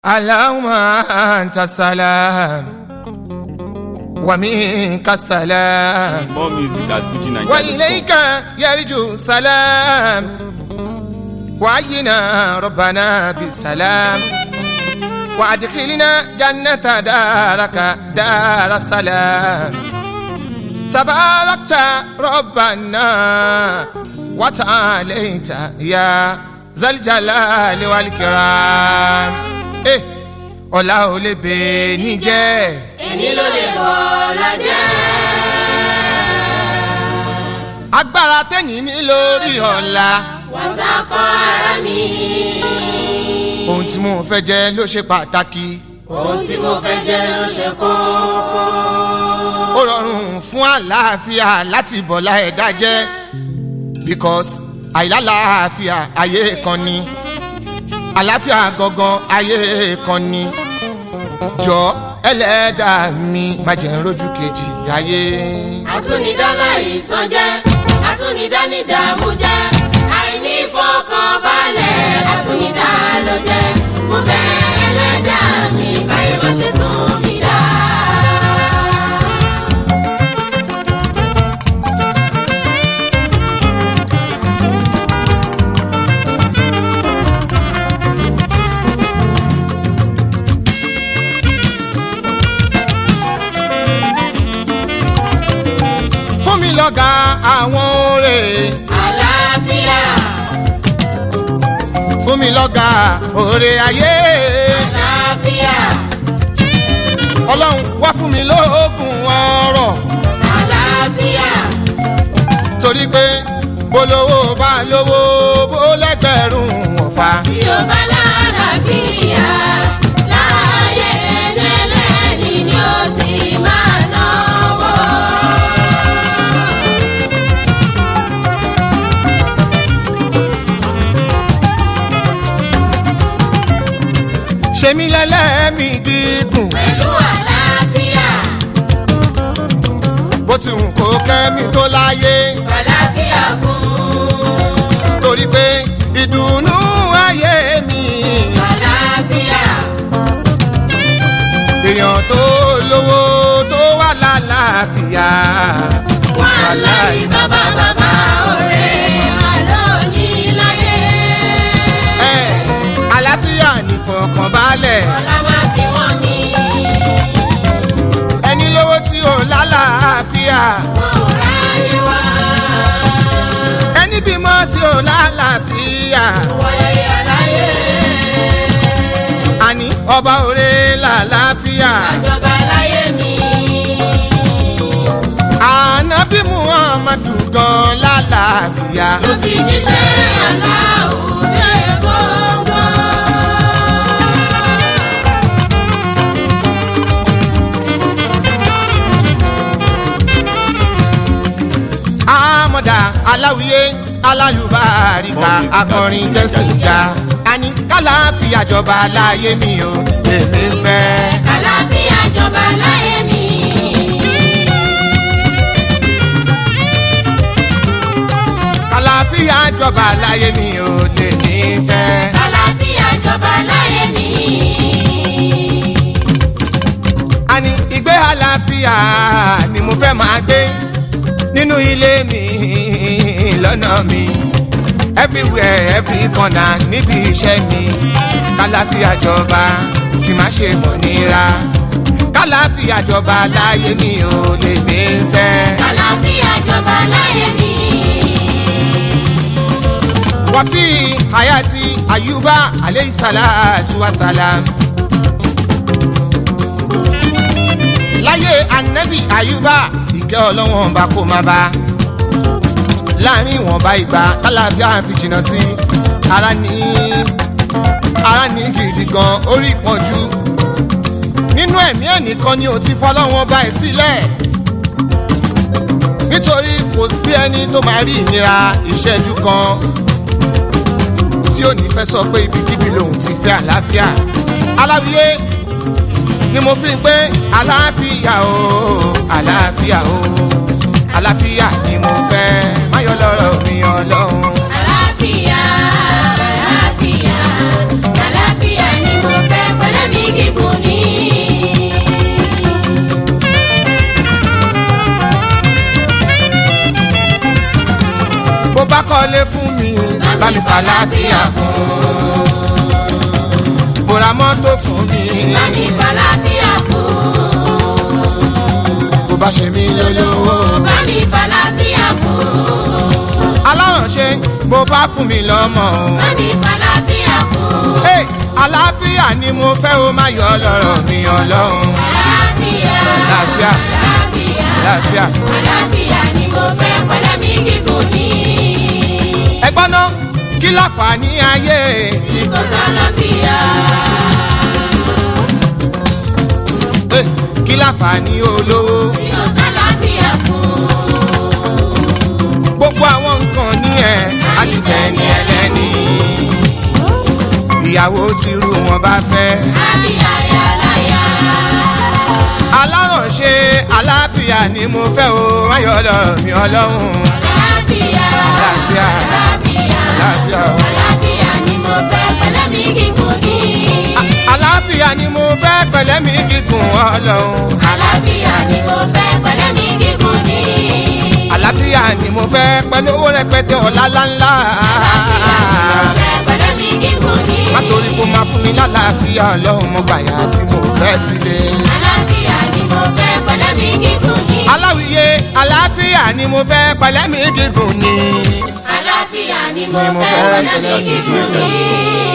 اللهم أنت السلام ومنك السلام More music at Fuji Nigeria. وإليك يرجو سلام وعينا ربنا بالسلام وأدخلنا جنة دارك دار السلام تباركت ربنا وتعاليت يا ذا الجلال والكرام إيه ọlá ò lè bè ní jẹ́ èní ló lè bọ̀ lọ́jọ́. agbára tẹ̀yìn ní lórí ọ̀la wàsákọ̀ ara mi. ohun tí mo fẹ́ jẹ́ ló ṣe pàtàkì ohun tí mo fẹ́ jẹ́ ló ṣe kókó. ó rọrùn fún àlàáfíà láti bọ̀lá ẹ̀dá jẹ́ because àìlálàáfíà ayé kan ni àlàáfíà gangan ayé kan ni jọ ẹlẹ́dàá mi má jẹ́ ń rojú kejì ayé. àtúnidọ́lá ìsọjẹ́ àtúnidánidàmú jẹ́ àìní fọkànbalẹ̀ àtúnidá ló jẹ́ mo fẹ́ ẹlẹ́dàá mi báyìí bá ṣe tún mi dá. fún mi lọ́gà àwọn oore àlàáfíà fún mi lọ́gà oore ayé àlàáfíà ọlọ́run wá fún mi lóògùn ọrọ̀ àlàáfíà torí pé bolówó bá lówó bó lẹ́gbẹ̀rún ọ̀fà. tí ó bá lálàáfíà láàyè ẹlẹ́ni ni ó sì máa náwó. ṣe mí lẹ́lẹ́mí gígùn pẹ̀lú àlàáfíà bó ti hùn kó kẹ́mi tó láyé àlàáfíà kún torí pé ìdùnnú ayé mi àlàáfíà èèyàn tó lówó tó wà lálàáfíà wàláì bàbá bàbá ọ̀rẹ́ àlóyìn láyé. ẹ àlàáfíà nìfọ̀kànbalẹ̀ ọlá máa fi wọ́n mi ẹni lówó tí ò lálàáfíà wọn ò ráyè wá. ẹni bímọ tí ò lálàáfíà wọ́yẹ̀ àlàyé. àní ọba òre lálàáfíà àjọba láyé mi. ànábì muhammadu gan lálàáfíà. ló fi jíṣẹ́ aláwùjọ gbọ́ngbọ́n. àmọ̀dá aláwìyé alálùbáríkà akọrin gbẹ̀sìnga àní kálàáfíà jọba láyé mi o èmi ń fẹ́. àlàáfíà jọba láyé mi. kálàáfíà jọba láyé mi o lèmi ń fẹ́. àlàáfíà jọba láyé mi. àní ìgbé àlàáfíà ni mo fẹ́ máa gbé nínú ilé mi lọ́nà mi everywhere every corner níbi iṣẹ́ mi kálàáfíà jọba kí má ṣe mọ̀ nira kálàáfíà jọba láyé mi ò lè mí fẹ́. àlàáfíà jọba láyé mi. wàfí hayati ayuba aleyhi salatu wa salam. láyé anabi ayuba ìkẹ́ ọlọ́wọ́n bá kó máa bá láàrin ìwọ̀nba ìgbà tálàfíà fi jìnnà sí ara ní ara ní gidi gan orí ìpọ́njú nínú ẹ̀mí ẹnìkan ni ò ti fọlọ́wọ́n bá ẹ̀ sílẹ̀ nítorí kò sí ẹni tó máa rí ìnira ìṣẹ́jú kan tí ò ní fẹ́ sọ pé ibikíbi lòun ti fẹ́ àlàáfíà aláwíyé ni mo fi ń pé àlàáfíà o àlàáfíà o àlàáfíà ni mo fẹ́ máyọ̀ lọ́rọ̀ mi ọlọ́run. àlàáfíà àlàáfíà àlàáfíà ni mo fẹ́ pẹ̀lẹ́ fàlàfíà kún. bóra mọ́tò fún mi bá mi fàlàfíà kún. bó bá ṣe mí lólówó. bá mi fàlàfíà kún. alárànṣe bó bá fún mi lọ́mọ o. bá mi fàlàfíà kún. Hey, àlàáfíà ni mo fẹ́ o máa yọ lọ́rọ̀ mi ọlọ́run. àlàáfíà Àlàáfíà. àlàáfíà àlàáfíà. àlàáfíà ni mo fẹ́ pẹ̀lẹ́mí gígùn ní. ẹgbọ́n náà kí láǹfààní ayé tí kò sálàáfíà. Eh, kí láǹfààní olówó. tí kò sálàáfíà fún. gbogbo àwọn nǹkan ní ẹ̀ àdìtẹ̀ ní ẹlẹ́ni. ìyàwó tìrú wọn bá fẹ́. àbí àyàláyà. alárànṣe àlàáfíà ni mo fẹ́ o máa yọ lọ́rọ̀ mi ọlọ́run. àlàáfíà Àlàáfíà. àlàáfíà àlàáfíà o. àlàáfíà ni mo fẹ́ pẹ̀lẹ́mí gígùn ní. àlàáfíà ni mo fẹ́ pẹ̀lẹ́mí gígùn ọlọ́run. àlàáfíà ni mo fẹ́ pẹ̀lẹ́mí gígùn ní. àlàáfíà ni mo fẹ́ pẹ̀lú owó rẹpẹtẹ ọ̀la ńláńlá. fẹ́ pẹ̀lẹ́mí gígùn ní. nítorí kó máa fún mi lálàáfíà ọlọ́run mo gbàyà tí mo fẹ́ sílé. àlàáfíà ni mo fẹ́ pẹ̀lẹ́mí gígùn ní. aláwìyé àlàáfíà ni mo fẹ́ pẹ̀lẹ́mí gígùn ni. àlàáfíà ni mo Ni mo fẹ́ fẹ́ pẹ̀lẹ́mí gígùn ní.